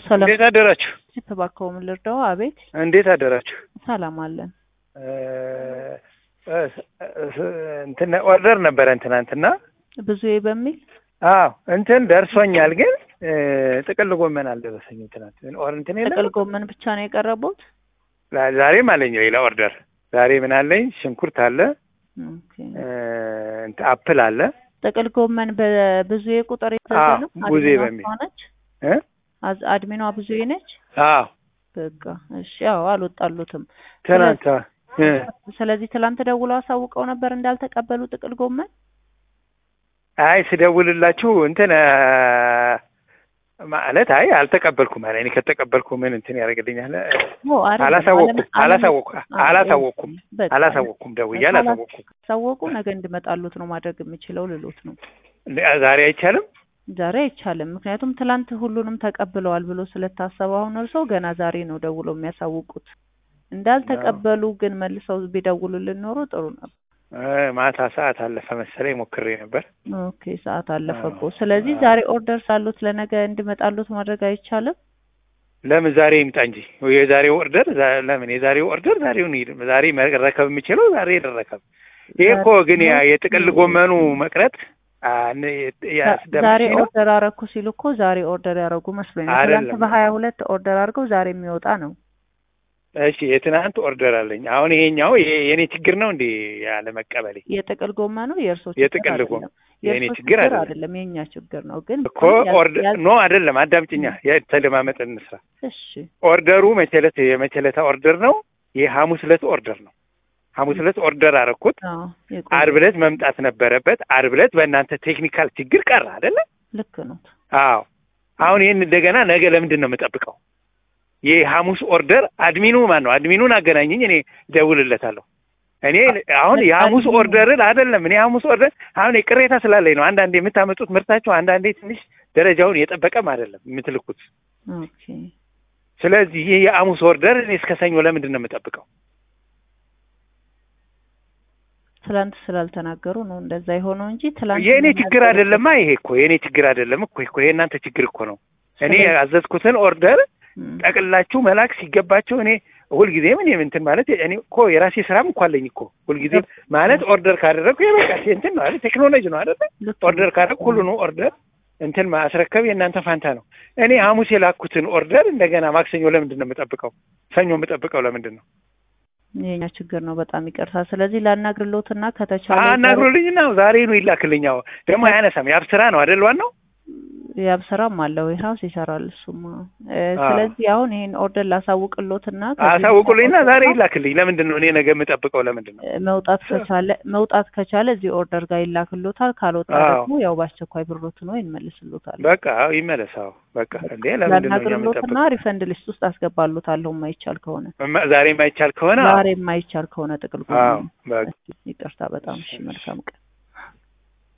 ሰላም እንዴት አደራችሁ? እባክዎ ምን ልርዳው? አቤት እንዴት አደራችሁ? ሰላም አለን። እንትን ኦርደር ነበረን ትናንትና። ብዙዬ በሚል አዎ እንትን ደርሶኛል፣ ግን ጥቅል ጎመን አልደረሰኝም። ትናንት ኦር እንትን የለም ጥቅል ጎመን ብቻ ነው የቀረቡት? ዛሬም አለኝ ሌላ ኦርደር። ዛሬ ምን አለኝ? ሽንኩርት አለ፣ ኦኬ። እንትን አፕል አለ። ጥቅል ጎመን በብዙዬ ቁጥር የተያዘ ነው? አዎ፣ ብዙዬ አድሚኗ በሚል እሷ ነች? እ አዝ- አድሚኗ ብዙዬ ነች? አዎ በቃ እሺ። ያው አልወጣሉትም። ትናንት እ ስለዚህ ትላንት ደውለው አሳውቀው ነበር እንዳልተቀበሉ ጥቅል ጎመን? አይ ስደውልላችሁ እንትን እ ማለት አይ አልተቀበልኩም አለ። እኔ ከተቀበልኩ ምን እንትን ያደርግልኛል? ኦ፣ አይደለም። አላሳወቅኩም አለም- አላሳወቅኩም አለም- አላሳወቅኩም በቃ አላሳወቅኩም ደውዬ አላሳወቅኩም። ሳወቁ ነገ እንድመጣሉት ነው ማድረግ የምችለው ልሎት ነው። ዛሬ አይቻልም። ዛሬ አይቻልም። ምክንያቱም ትላንት ሁሉንም ተቀብለዋል ብሎ ስለታሰበ አሁን እርስዎ ገና ዛሬ ነው ደውለው የሚያሳውቁት። እንዳልተቀበሉ ግን መልሰው ቢደውሉልን ኖሮ ጥሩ ነበር። እ ማታ ሰዓት አለፈ መሰለኝ ሞክሬ ነበር። ኦኬ ሰዓት አለፈ እኮ። ስለዚህ ዛሬ ኦርደር ሳሉት ለነገ እንዲመጣሉት ማድረግ አይቻልም? ለምን ዛሬ ይምጣ እንጂ የዛሬው ኦርደር ዛ- ለምን የዛሬው ኦርደር ዛሬውን ይሄድ ዛሬ መረከብ የምችለው ዛሬ ይረከብ። ይሄ እኮ ግን ያ የጥቅል ጎመኑ መቅረት አ፣ ነ- ዛሬ ያስደምሽኝ ነው። ኦርደር አረኩ ሲሉ እኮ ዛሬ ኦርደር ያደረጉ መስሎኝ ነው። አይደለም። ትላንት በሀያ ሁለት ኦርደር አድርገው ዛሬ የሚወጣ ነው። እሺ የትናንት ኦርደር አለኝ። አሁን ይሄኛው ይሄ የኔ ችግር ነው እንዴ ያለ መቀበሌ? የጥቅል ጎመኑ የእርሶ የጥቅል ችግር ጎመን አይደለም። የኔ የእርሶ ችግር አይደለም አይደለም፣ የእኛ ችግር ነው። ግን እኮ ያዝ- ኦርደር ያዝ- ኖ አይደለም። አዳምጭኛ የተለማመጥ እንስራ። እሺ ኦርደሩ መቸለት የመቸለታ ኦርደር ነው። የሐሙስ ዕለት ኦርደር ነው። ሐሙስ ዕለት ኦርደር አረኩት። አዎ የቆየ- አርብ ዕለት መምጣት ነበረበት። አርብ ዕለት በእናንተ ቴክኒካል ችግር ቀረ አይደለ? ልክ ነው። አዎ። አሁን ይህን እንደገና ነገ ለምንድን ነው የምጠብቀው? የሐሙስ ኦርደር አድሚኑ ማን ነው? አድሚኑን አገናኝኝ፣ እኔ እደውልለታለሁ። እኔ አሁን የሐሙስ አድሚኑ- ኦርደርን አይደለም እኔ ሐሙስ ኦርደር አሁን ቅሬታ ስላለኝ ነው። አንዳንዴ የምታመጡት ምርታቸው አንዳንዴ ትንሽ ደረጃውን የጠበቀም አይደለም የምትልኩት። ኦኬ ስለዚህ ይህ የሐሙስ ኦርደር እኔ እስከ ሰኞ ለምንድን ነው የምጠብቀው? ትላንት ስላልተናገሩ ነው እንደዛ የሆነው እንጂ ትላንት የእኔ ችግር መናገሩ- አይደለማ። ይሄ እኮ የእኔ ችግር አይደለም እኮ እኮ የእናንተ ችግር እኮ ነው። እኔ ስለዚህ- ያዘዝኩትን ኦርደር እም፣ ጠቅላችሁ መላክ ሲገባቸው እኔ ሁልጊዜም እኔ እንትን ማለት እኔ እኮ የራሴ ስራም እኮ አለኝ እኮ ሁልጊዜም ማለት ኦርደር ካደረግኩ የበቃ እንትን ነው አይደል? ቴክኖሎጂ ነው አይደል? ልክ ነው። ኦርደር ካደረግኩ ሁሉ ነው ኦርደር እንትን ማስረከብ የእናንተ ፋንታ ነው። እኔ ሐሙስ የላኩትን ኦርደር እንደገና ማክሰኞ ለምንድን ነው የምጠብቀው? ሰኞ የምጠብቀው ለምንድን ነው? የኛ ችግር ነው። በጣም ይቅርታ። ስለዚህ ላናግርሎትና ከተቻለ አናግሮልኝና ዛሬ ነው ይላክልኛው። ደግሞ አያነሳም። የአብ ስራ ነው አይደል? ዋናው ያብ ስራም አለው ሀውስ ይሰራል እሱማ። እ፣ አዎ። ስለዚህ አሁን ይሄን ኦርደር ላሳውቅሎትና ከዚህ አሳውቁልኝና በኋላ ዛሬ ይላክልኝ። ለምንድን ነው እኔ ነገ የምጠብቀው? ለምንድን ነው? እ፣ መውጣት ከቻለ መውጣት ከቻለ እዚህ ኦርደር ጋር ይላክሎታል። ካልወጣ አዎ። ደግሞ ያው በአስቸኳይ ብሮት ነው ይመልስሎታል። በቃ አዎ፣ ይመለሳው። በቃ እንዴ ለምንድን ነው እኛ ላናግርሎትና የምንጠብቀው? ሪፈንድ ሊስት ውስጥ አስገባሎታለሁ የማይቻል ከሆነ እማ- ዛሬ የማይቻል ከሆነ አዎ። ዛሬ የማይቻል ከሆነ ጥቅል አዎ ጎመን በቃ ይቅርታ በጣም እሺ መልካም ቀን